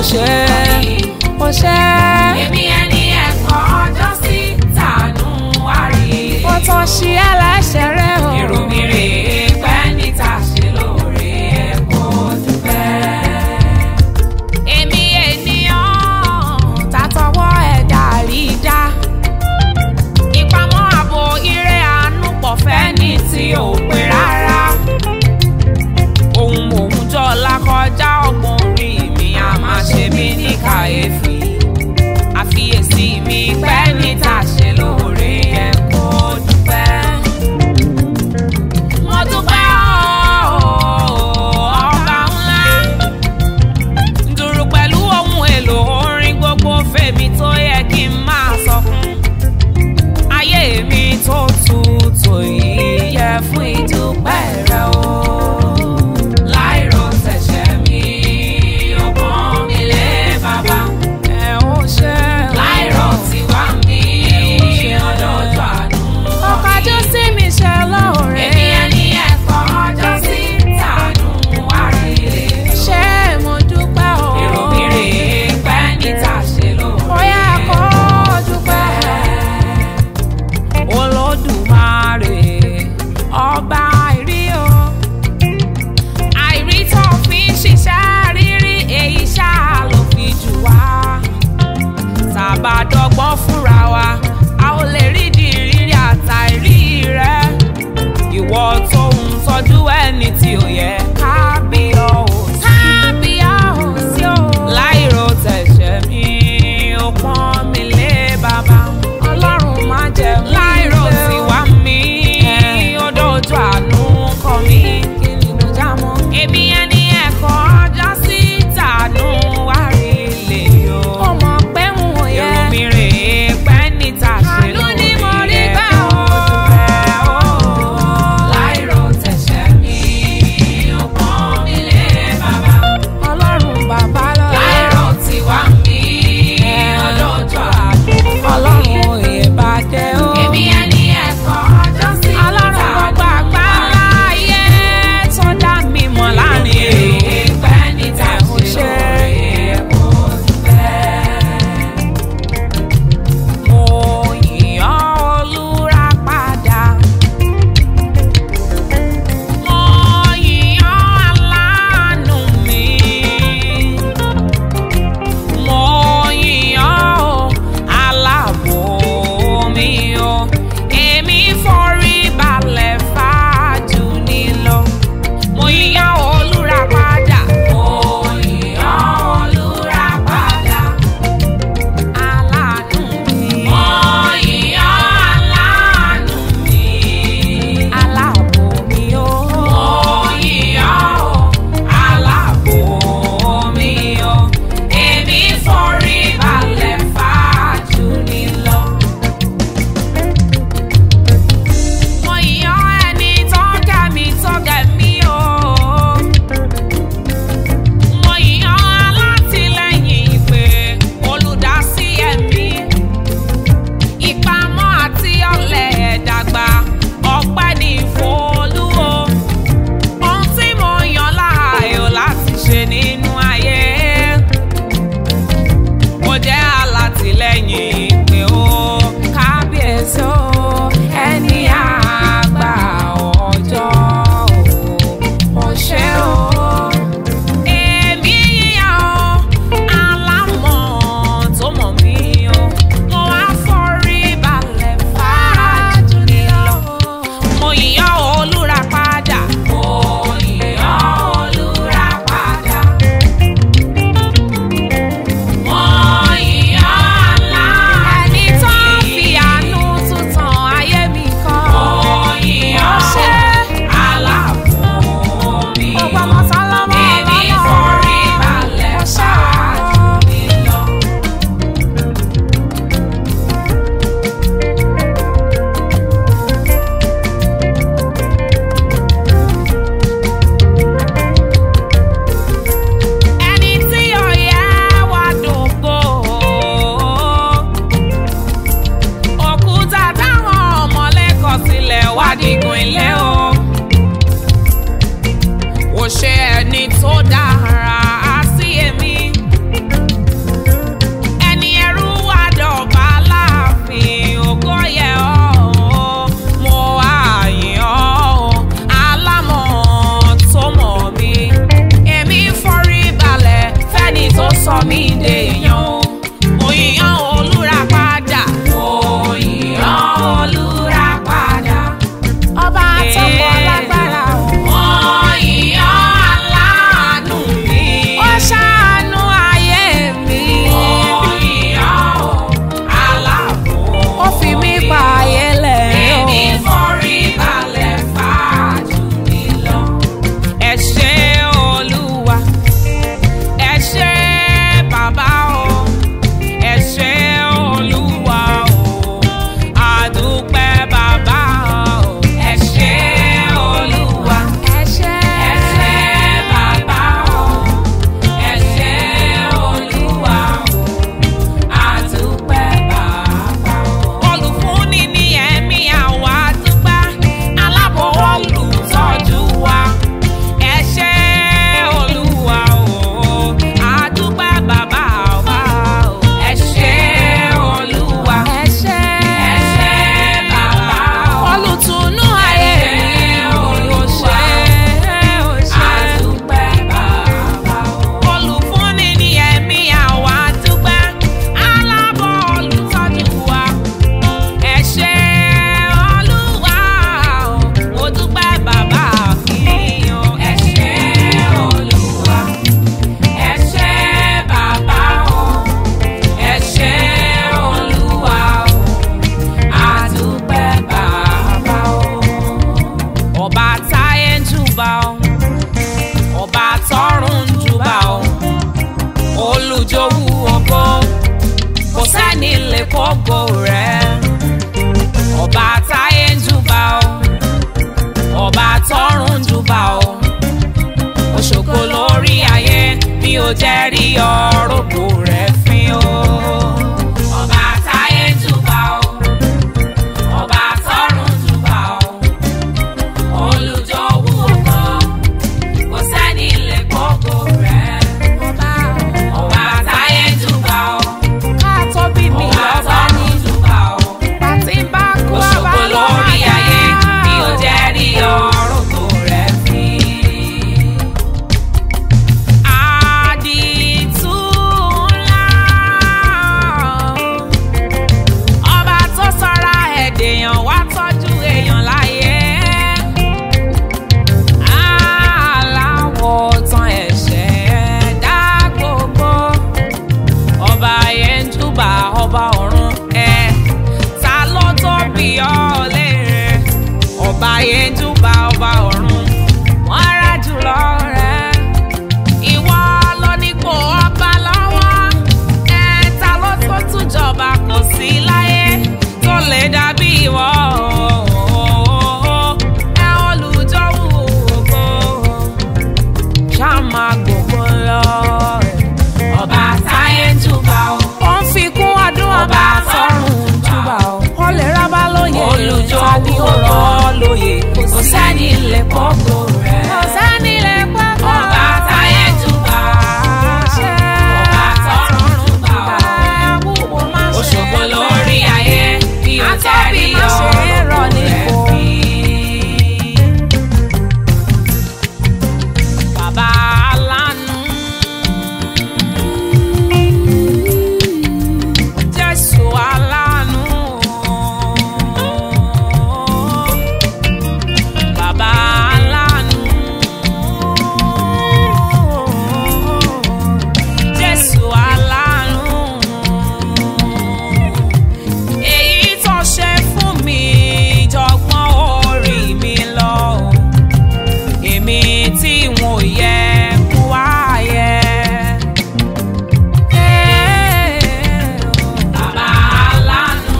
ṣe ó ṣe èmi ẹni ẹ̀kọ́ ọjọ́ sí tànú wárí. ó tán ṣí ẹlẹ́ṣẹ̀ rẹ o. èrò mi rè é pẹ́ níta ṣe lóore ẹ̀kọ́ dúpẹ́. èmi ènìyàn tàtọwọ́ ẹ̀dá rí dá ìpamọ́ ààbò ire àánú pọ̀ fẹ́ ní tí ò pé rárá ohun òun jọ lákọjá ọgbọ́n orí mi a máa ṣe mí ní kàyéfì àfiyèsí mi pẹ́ níta ṣe lóore ẹ̀kọ́ dúpẹ́. mo dúpẹ́ ooo ọba ńlá dùrù pẹ̀lú ohun èlò orin gbogbo fèmí tó yẹ kí n máa sọ fún. ayé mi tó tutù yìí yẹ fún ìdúpẹ́ rẹ o. láìrò tẹ̀sẹ̀ mi ó pọ́n mi lé bàbá. ẹ ó ṣe láìrò tiwa mi ọdọọdọ àánú. ọkọjú sí mi ṣe lóore. èmi ẹni ẹ̀kọ́ ọjọ́ sí tànú wárí. ṣé mo dúpẹ́ o. èrò mi rè é pẹ́ níta ṣe lóore. ó yẹ kó dúpẹ́. olódùmarè ọba àìrí o àìrí tó fi ń ṣiṣẹ́ rírí èyí ṣáà ló fi jù wá tàbádọ́gbọ́n fúnra wa a ò lè rí di rírí àtàìrí rẹ ìwọ tó ń tọ́jú ẹni tí ò yẹ kábíyọ̀ ò sí kábíyọ̀ ò sí o láìrò tẹ̀sẹ̀ mi ó pọ́n mi lé bàbá ọlọ́run má jẹ́ mú láìrò tiwa mi ó dojú àánú kọ mi kí ni mo já mọ́ èmi ẹni ẹ̀kọ́ ọjọ́ sí tànú wá rí lè yọ ó mọ̀ pé ń wò yẹ èrò mi rè é pẹ́ níta ṣe Àánú ni mo rí gbà o. ó. láìrò tẹ̀sẹ̀ mi ó kógo rẹ̀ ọba táyé ń júbà o ọba tọ́run ń júbà o òṣogbo lórí ayé mi ò jẹ́ rí ọ̀rọ̀gbò rẹ̀ fín o. ọba táyé ń júbà o ọba tọ́run ń júbà o olùjọ́wọ́ kan kò sẹ́ni lè kógo rẹ̀. ọba ọba táyé ń júbà o ká tó bí mi Ọba ọba tọ́run ní ń júbà o. pàtí bá kú ọba Òṣogbo lórí ayé mi ò jẹ́ rí ọ̀rọ̀gbò rẹ̀ fín. Àdìtú ńlá. Ọba tó sọra ẹ̀dèèyàn wá tọ́jú èèyàn láyé. Aláwọ̀ tán ẹ̀ṣẹ̀ dá gbogbo. Ọba yẹn ń júbà ọba ọ̀run ẹ̀. Ta ló tó bí ọ léèrè? Ọba yẹn ń júbà ọba ọ̀run. Wọ́n rà jùlọ rẹ̀ ìwọ ló nípò ọba lọ́wọ́ ẹ̀ẹ́ta ló tó tún jọba kò sí láyé tó lè dàbí ìwọ ẹ olùjọ́wò ògo ṣáà máa gbogbo lọ. Ọba táyé ń júbà o. ó ń fi kún ọdún ọba sọ́run júbà ó ó lè rábà lóye Olùjọ́wò tàbí ó rọ́ ọ lóye Kò sẹ́ni lè kógo rẹ̀. kò sẹ́ni lè pọ́kọ́. Ọba táyé ń júbà o. Ọba tọ́run ń júbà o. Òṣogbo lórí ayé mi ò jẹ́ rí ọ̀rọ̀gbò rẹ̀ fín. Bàbá alánú. Jésù alánú. Bàbá alánú. Jésù alánú. Èyí tó ṣe fún mi jọgbọ́n orí mi lọ èmi tí wọn ò yẹ kó wá yẹ. Bàbá alánú.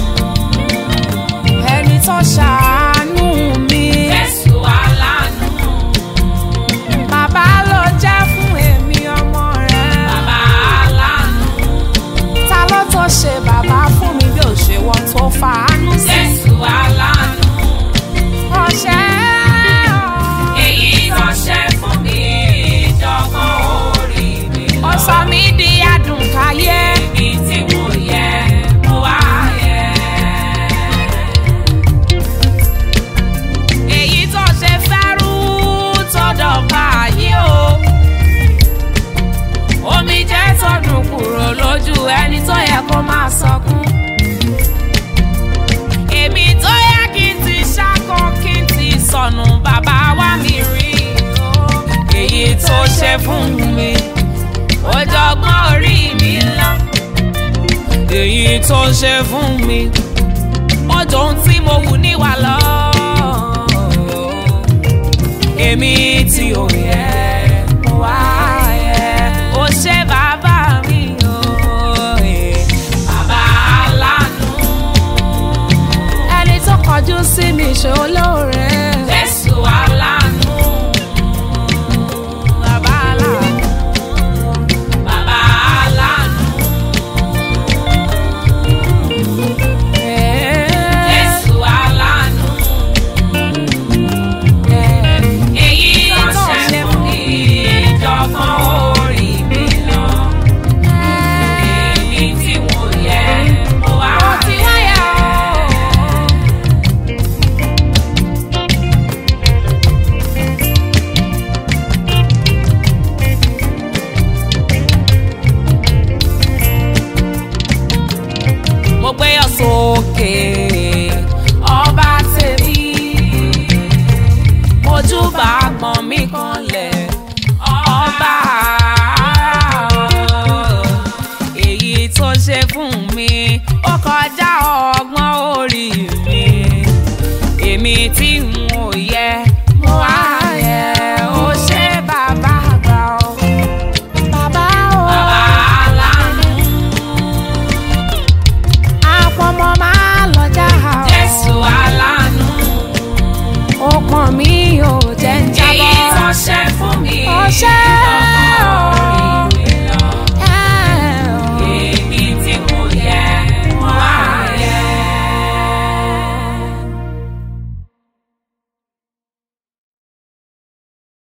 ẹni tó ṣàánú mi Jésù alánú. bàbá ló jẹ́ fún èmi ọmọ rẹ̀. Bàbá alánú. ta ló tó ṣe bàbá fún mi bí ò ṣe wọ́n tó fàánú sí. Jésù alánú. ọ̀ṣẹ́ Èyí tó ṣe fún mi jọgbọ́n orí mi lọ. ó sọ mí di adùn káyé. Èmi tí mo yẹ mo wá yẹ. èyí tó ṣe fẹ́rú tó dọ̀bà yìí o. omi jẹ́ tọdún kúrò lójú ẹni tó yẹ kó máa sọkún. èmi tó yẹ kí n ti ṣáko kí n ti sọnù bàbá wa mi rí o. èyí tó ṣe fún mi ó jọgbọ́n orí mi lọ. èyí tó ṣe fún mi ọjọ́ ohun tí mo wù níwà lọ. èmi tí ò yẹ mo wá yẹ ó ṣe bàbá mi o. Bàbá alánú. ẹni tó kọjú sí mi ṣe olóore. Jésù alánú. bàbá aláàánú. Bàbá alánú. Jésù alánú. Èyí tó ṣe fún mi jọgbọ́n orí mi lọ. Èmi tí mo yẹ mo wá Ó ti wáyà o. mo gbé yọ sókè ọba tèmi mojúbà gbọ̀n mi kanlẹ̀ ọba èyí tó ṣe fún mi ó kọjá ọgbọ́n orí mi èmi tí ń